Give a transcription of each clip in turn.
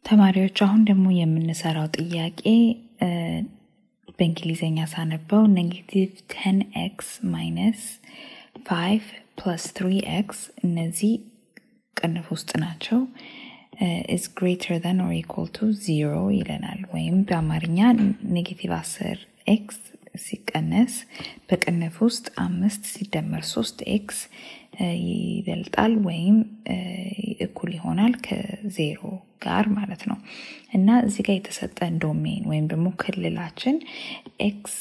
ተማሪዎች አሁን ደግሞ የምንሰራው ጥያቄ በእንግሊዝኛ ሳነበው ኔጌቲቭ ቴን ኤክስ ማይነስ ፋይቭ ፕለስ ትሪ ኤክስ እነዚህ ቅንፍ ውስጥ ናቸው ኢዝ ግሬተር ዛን ኦር ኢኳል ቱ ዚሮ ይለናል። ወይም በአማርኛ ኔጌቲቭ አስር ኤክስ ሲቀነስ በቅንፍ ውስጥ አምስት ሲደመር ሶስት ኤክስ ይበልጣል ወይም እኩል ይሆናል ከዜሮ ጋር ማለት ነው እና እዚህ ጋር የተሰጠን ዶሜን ወይም ደግሞ ክልላችን ኤክስ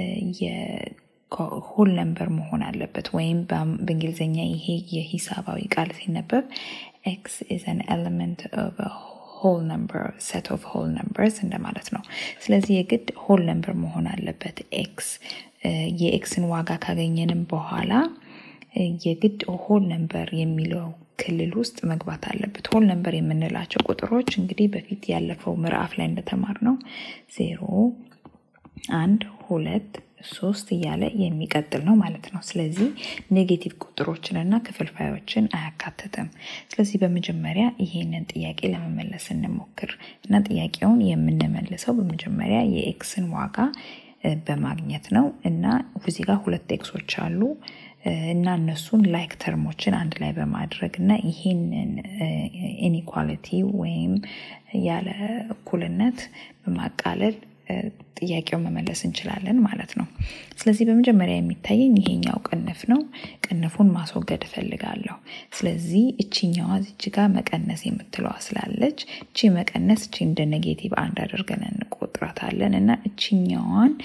ሆል ነምበር መሆን አለበት ወይም በእንግሊዝኛ ይሄ የሂሳባዊ ቃል ሲነበብ ኤክስ ኢዝ አን ኤለመንት ኦፍ ሆል ነምበር ሴት ኦፍ ሆል ነምበርስ እንደማለት ነው። ስለዚህ የግድ ሆል ነምበር መሆን አለበት ኤክስ የኤክስን ዋጋ ካገኘንም በኋላ የግድ ሆል ነምበር የሚለው ክልል ውስጥ መግባት አለበት። ሆል ነምበር የምንላቸው ቁጥሮች እንግዲህ በፊት ያለፈው ምዕራፍ ላይ እንደተማር ነው ዜሮ፣ አንድ፣ ሁለት፣ ሶስት እያለ የሚቀጥል ነው ማለት ነው። ስለዚህ ኔጌቲቭ ቁጥሮችን እና ክፍልፋዮችን አያካትትም። ስለዚህ በመጀመሪያ ይሄንን ጥያቄ ለመመለስ እንሞክር እና ጥያቄውን የምንመልሰው በመጀመሪያ የኤክስን ዋጋ በማግኘት ነው እና እዚህ ጋር ሁለት ኤክሶች አሉ እና እነሱን ላይክ ተርሞችን አንድ ላይ በማድረግ እና ይህንን ኢኒኳሊቲ ወይም ያለ እኩልነት በማቃለል ጥያቄውን መመለስ እንችላለን ማለት ነው። ስለዚህ በመጀመሪያ የሚታየኝ ይሄኛው ቅንፍ ነው። ቅንፉን ማስወገድ እፈልጋለሁ። ስለዚህ እችኛዋ እዚህ ጋር መቀነስ የምትለዋ ስላለች እቺ መቀነስ እቺ እንደ ኔጌቲቭ አንድ አድርገን እንቆጥራታለን እና እችኛዋን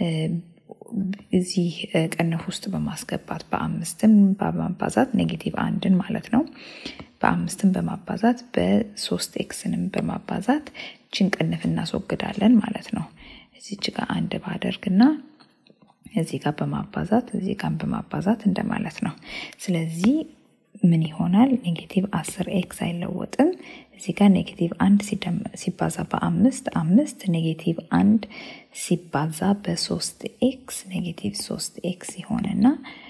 እዚህ ቅንፍ ውስጥ በማስገባት በአምስትም በማባዛት ኔጌቲቭ አንድን ማለት ነው በአምስትም በማባዛት በሶስት ኤክስንም በማባዛት እችን ቅንፍ እናስወግዳለን ማለት ነው። እዚች ጋር አንድ ባደርግና እዚህ ጋር በማባዛት እዚህ ጋር በማባዛት እንደማለት ነው። ስለዚህ ምን ይሆናል? ኔጌቲቭ አስር ኤክስ አይለወጥም። እዚህ ጋር ኔጌቲቭ አንድ ሲባዛ በአምስት አምስት ኔጌቲቭ አንድ ሲባዛ በሶስት ኤክስ ኔጌቲቭ ሶስት ኤክስ ይሆንና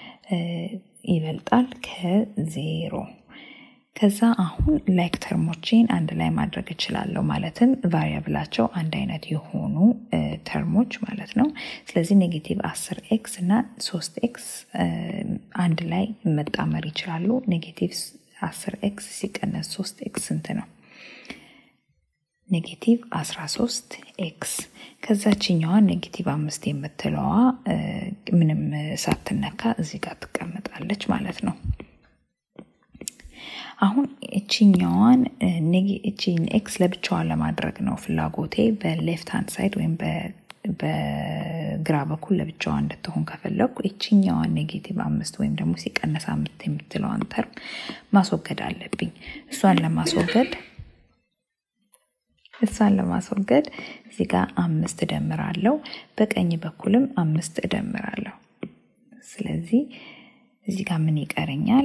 ይበልጣል ከዜሮ። ከዛ አሁን ላይክ ተርሞቼን አንድ ላይ ማድረግ እችላለሁ። ማለትም ቫሪያብላቸው አንድ አይነት የሆኑ ተርሞች ማለት ነው። ስለዚህ ኔጌቲቭ አስር ኤክስ እና ሶስት ኤክስ አንድ ላይ መጣመር ይችላሉ። ኔጌቲቭ አስር ኤክስ ሲቀነስ ሶስት ኤክስ ስንት ነው? ኔጌቲቭ 13 ኤክስ ከዛችኛዋ ኔጌቲቭ አምስት የምትለዋ ምንም ሳትነካ እዚህ ጋር ትቀመጣለች ማለት ነው። አሁን እችኛዋን እቺን ኤክስ ለብቻዋን ለማድረግ ነው ፍላጎቴ። በሌፍት ሃንድ ሳይድ ወይም በግራ በኩል ለብቻዋ እንድትሆን ከፈለግኩ እችኛዋን ኔጌቲቭ አምስት ወይም ደግሞ ሲቀነስ አምስት የምትለዋን ተርም ማስወገድ አለብኝ። እሷን ለማስወገድ እሷን ለማስወገድ እዚህ ጋር አምስት እደምራለሁ፣ በቀኝ በኩልም አምስት እደምራለሁ። ስለዚህ እዚህ ጋር ምን ይቀረኛል?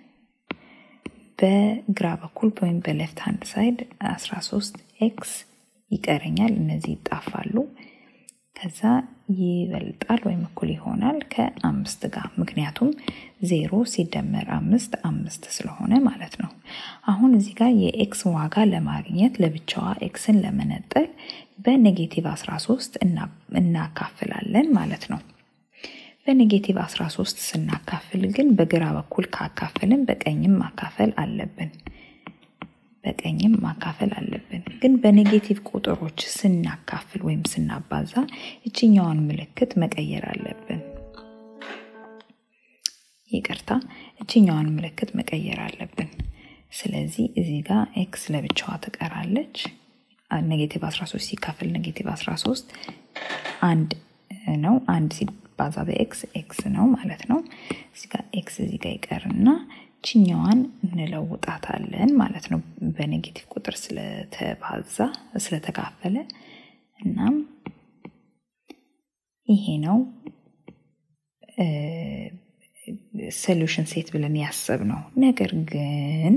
በግራ በኩል ወይም በሌፍት ሃንድ ሳይድ 13 ኤክስ ይቀረኛል። እነዚህ ይጣፋሉ። ከዛ ይበልጣል ወይም እኩል ይሆናል ከአምስት ጋር ምክንያቱም ዜሮ ሲደመር አምስት አምስት ስለሆነ ማለት ነው። አሁን እዚህ ጋር የኤክስ ዋጋ ለማግኘት ለብቻዋ ኤክስን ለመነጠል በኔጌቲቭ 13 እናካፍላለን ማለት ነው። በኔጌቲቭ 13 ስናካፍል ግን በግራ በኩል ካካፍልን በቀኝም ማካፈል አለብን። በቀኝም ማካፈል አለብን። ግን በኔጌቲቭ ቁጥሮች ስናካፍል ወይም ስናባዛ እችኛዋን ምልክት መቀየር አለብን። ይቅርታ፣ እችኛዋን ምልክት መቀየር አለብን። ስለዚህ እዚህ ጋር ኤክስ ለብቻዋ ትቀራለች። ኔጌቲቭ 13 ሲካፈል ኔጌቲቭ 13 አንድ ነው። አንድ ሲባዛ በኤክስ ኤክስ ነው ማለት ነው። እዚህ ጋር ኤክስ እዚህ ጋር ይቀርና ችኛዋን እንለውጣታለን ማለት ነው። በኔጌቲቭ ቁጥር ስለተባዛ ስለተካፈለ እናም ይሄ ነው ሶሉሽን ሴት ብለን ያሰብ ነው። ነገር ግን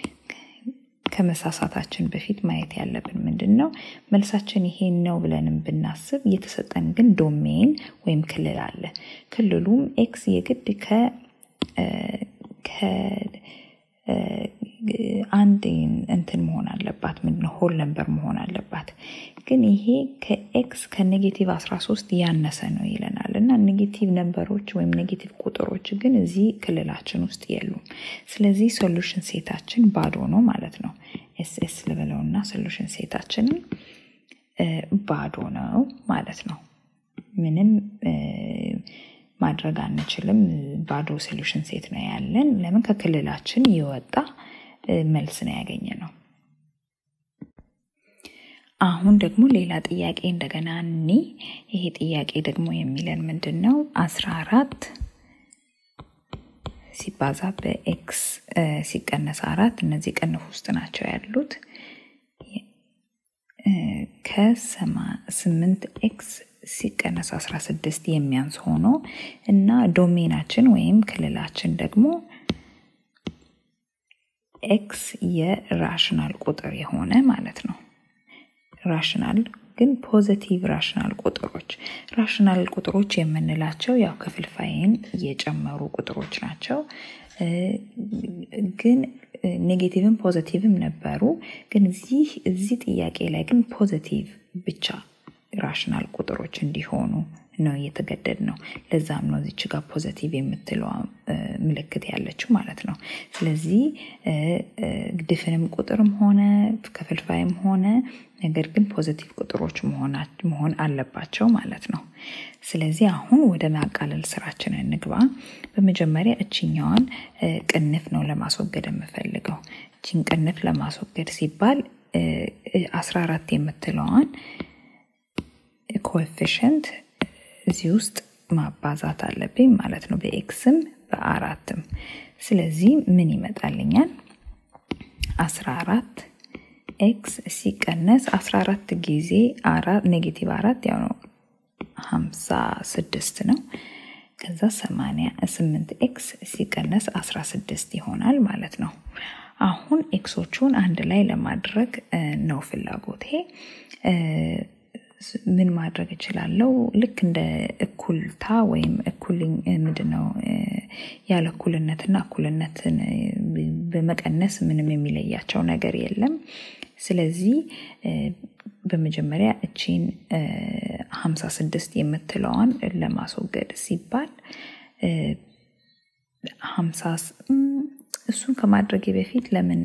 ከመሳሳታችን በፊት ማየት ያለብን ምንድን ነው? መልሳችን ይሄን ነው ብለንም ብናስብ እየተሰጠን ግን ዶሜን ወይም ክልል አለ። ክልሉም ኤክስ የግድ አንድ እንትን መሆን አለባት ምንድነው ሆል ነምበር መሆን አለባት ግን ይሄ ከኤክስ ከኔጌቲቭ 13 ያነሰ ነው ይለናል እና ኔጌቲቭ ነምበሮች ወይም ኔጌቲቭ ቁጥሮች ግን እዚህ ክልላችን ውስጥ የሉም ስለዚህ ሶሉሽን ሴታችን ባዶ ነው ማለት ነው ኤስኤስ ልበለውና ሶሉሽን ሴታችንን ባዶ ነው ማለት ነው ምንም ማድረግ አንችልም ባዶ ሶሉሽን ሴት ነው ያለን ለምን ከክልላችን የወጣ መልስ ነው ያገኘ ነው አሁን ደግሞ ሌላ ጥያቄ እንደገና እኒ ይሄ ጥያቄ ደግሞ የሚለን ምንድን ነው አስራ አራት ሲባዛ በኤክስ ሲቀነስ አራት እነዚህ ቅንፍ ውስጥ ናቸው ያሉት ከስምንት ኤክስ ሲቀነስ 16 የሚያንስ ሆኖ እና ዶሜናችን ወይም ክልላችን ደግሞ ኤክስ የራሽናል ቁጥር የሆነ ማለት ነው ራሽናል ግን ፖዘቲቭ ራሽናል ቁጥሮች ራሽናል ቁጥሮች የምንላቸው ያው ክፍልፋይን የጨመሩ ቁጥሮች ናቸው ግን ኔጌቲቭም ፖዘቲቭም ነበሩ ግን እዚህ እዚህ ጥያቄ ላይ ግን ፖዘቲቭ ብቻ ራሽናል ቁጥሮች እንዲሆኑ ነው እየተገደድ ነው ለዛም ነው እዚች ጋር ፖዘቲቭ የምትለዋ ምልክት ያለችው ማለት ነው ስለዚህ ድፍንም ቁጥርም ሆነ ከፍልፋይም ሆነ ነገር ግን ፖዘቲቭ ቁጥሮች መሆን አለባቸው ማለት ነው ስለዚህ አሁን ወደ ማቃለል ስራችን እንግባ በመጀመሪያ እችኛዋን ቅንፍ ነው ለማስወገድ የምፈልገው እችን ቅንፍ ለማስወገድ ሲባል 14 የምትለዋን ኮኤፊሽንት እዚህ ውስጥ ማባዛት አለብኝ ማለት ነው በኤክስም በአራትም ስለዚህ ምን ይመጣልኛል 14 ኤክስ ሲቀነስ 14 ጊዜ ኔጌቲቭ አራት ያው ነው 56 ነው ከዛ 88 ኤክስ ሲቀነስ 16 ይሆናል ማለት ነው አሁን ኤክሶቹን አንድ ላይ ለማድረግ ነው ፍላጎቴ ምን ማድረግ እችላለሁ ልክ እንደ እኩልታ ወይም እኩል ምንድነው ያለ እኩልነትና እኩልነትን በመቀነስ ምንም የሚለያቸው ነገር የለም ስለዚህ በመጀመሪያ እቺን 56 የምትለዋን ለማስወገድ ሲባል እሱን ከማድረግ በፊት ለምን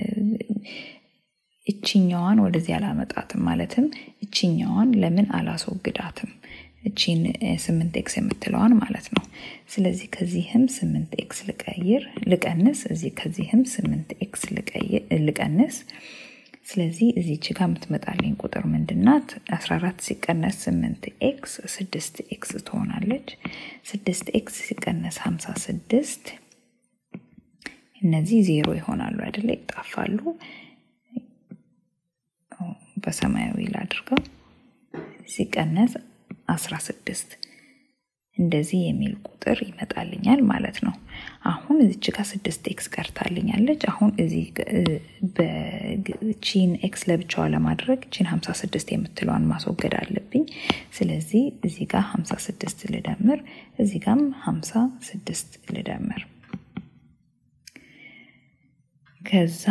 እችኛዋን ወደዚህ አላመጣትም ማለትም እችኛዋን ለምን አላስወግዳትም እቺን ስምንት ኤክስ የምትለዋን ማለት ነው ስለዚህ ከዚህም ስምንት ኤክስ ልቀይር ልቀንስ እዚህ ከዚህም ስምንት ኤክስ ልቀንስ ስለዚህ እዚች ጋር የምትመጣልኝ ቁጥር ምንድናት 14 ሲቀነስ 8 ኤክስ 6 ኤክስ ትሆናለች 6 ኤክስ ሲቀነስ 56 እነዚህ ዜሮ ይሆናሉ አይደለ ይጣፋሉ በሰማያዊ ላድርገው ሲቀነስ 16 እንደዚህ የሚል ቁጥር ይመጣልኛል ማለት ነው አሁን እዚች ጋር ስድስት ኤክስ ቀርታልኛለች አሁን እዚህ ቺን ኤክስ ለብቻዋ ለማድረግ ቺን 56 የምትለዋን ማስወገድ አለብኝ ስለዚህ እዚህ ጋር 56 ልደምር እዚህ ጋም 56 ልደምር ከዛ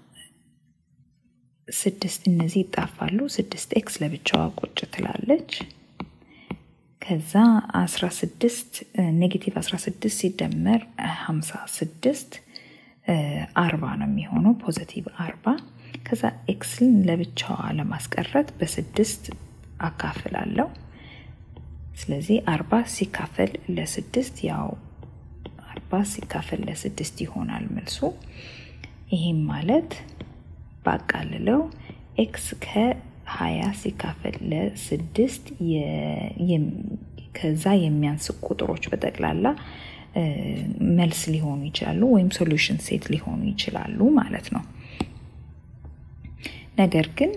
ስድስት እነዚህ ይጣፋሉ ስድስት ኤክስ ለብቻዋ ቁጭ ትላለች ከዛ 16 ኔጌቲቭ 16 ሲደመር 56 አርባ ነው የሚሆነው ፖዘቲቭ አርባ ከዛ ኤክስን ለብቻዋ ለማስቀረት በስድስት አካፍላለሁ ስለዚህ አርባ ሲካፈል ለስድስት ያው አርባ ሲካፈል ለስድስት ይሆናል መልሱ ይህም ማለት ባቃልለው ኤክስ ከ20 ሲካፈል ለስድስት ከዛ የሚያንስ ቁጥሮች በጠቅላላ መልስ ሊሆኑ ይችላሉ ወይም ሶሉሽን ሴት ሊሆኑ ይችላሉ ማለት ነው ነገር ግን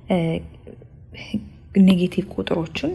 ኔጌቲቭ ቁጥሮችን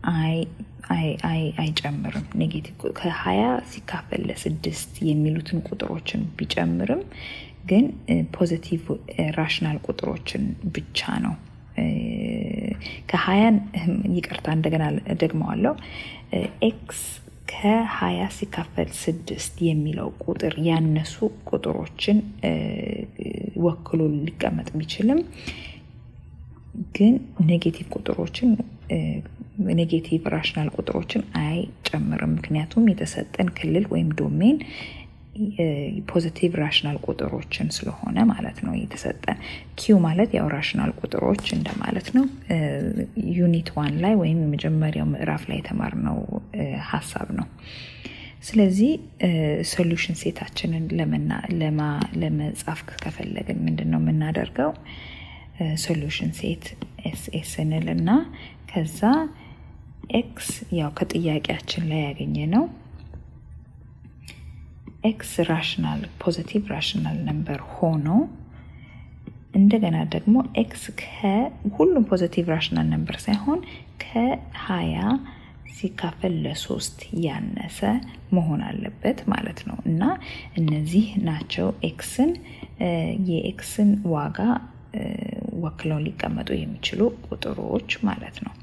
አይጨምርም ኔጌቲቭ ከሀያ ሲካፈል ለስድስት የሚሉትን ቁጥሮችን ቢጨምርም ግን ፖዚቲቭ ራሽናል ቁጥሮችን ብቻ ነው ከሀያን ይቅርታ እንደገና ደግመዋለው ኤክስ ከሀያ ሲካፈል ስድስት የሚለው ቁጥር ያነሱ ቁጥሮችን ወክሎ ሊቀመጥ ቢችልም ግን ኔጌቲቭ ቁጥሮችን ኔጌቲቭ ራሽናል ቁጥሮችን አይጨምርም። ምክንያቱም የተሰጠን ክልል ወይም ዶሜን ፖዚቲቭ ራሽናል ቁጥሮችን ስለሆነ ማለት ነው የተሰጠን። ኪው ማለት ያው ራሽናል ቁጥሮች እንደማለት ነው። ዩኒት ዋን ላይ ወይም የመጀመሪያው ምዕራፍ ላይ የተማርነው ሀሳብ ነው። ስለዚህ ሶሉሽን ሴታችንን ለመጻፍ ከፈለግን ምንድን ነው የምናደርገው? ሶሉሽን ሴት ኤስኤስ እንል እና ከዛ ኤክስ ያው ከጥያቄያችን ላይ ያገኘ ነው ኤክስ ራሽናል ፖዚቲቭ ራሽናል ነምበር ሆኖ እንደገና ደግሞ ኤክስ ከሁሉም ፖዚቲቭ ራሽናል ነምበር ሳይሆን ከሀያ ሲካፈል ለሶስት ያነሰ መሆን አለበት ማለት ነው እና እነዚህ ናቸው ኤክስን የኤክስን ዋጋ ወክለው ሊቀመጡ የሚችሉ ቁጥሮች ማለት ነው።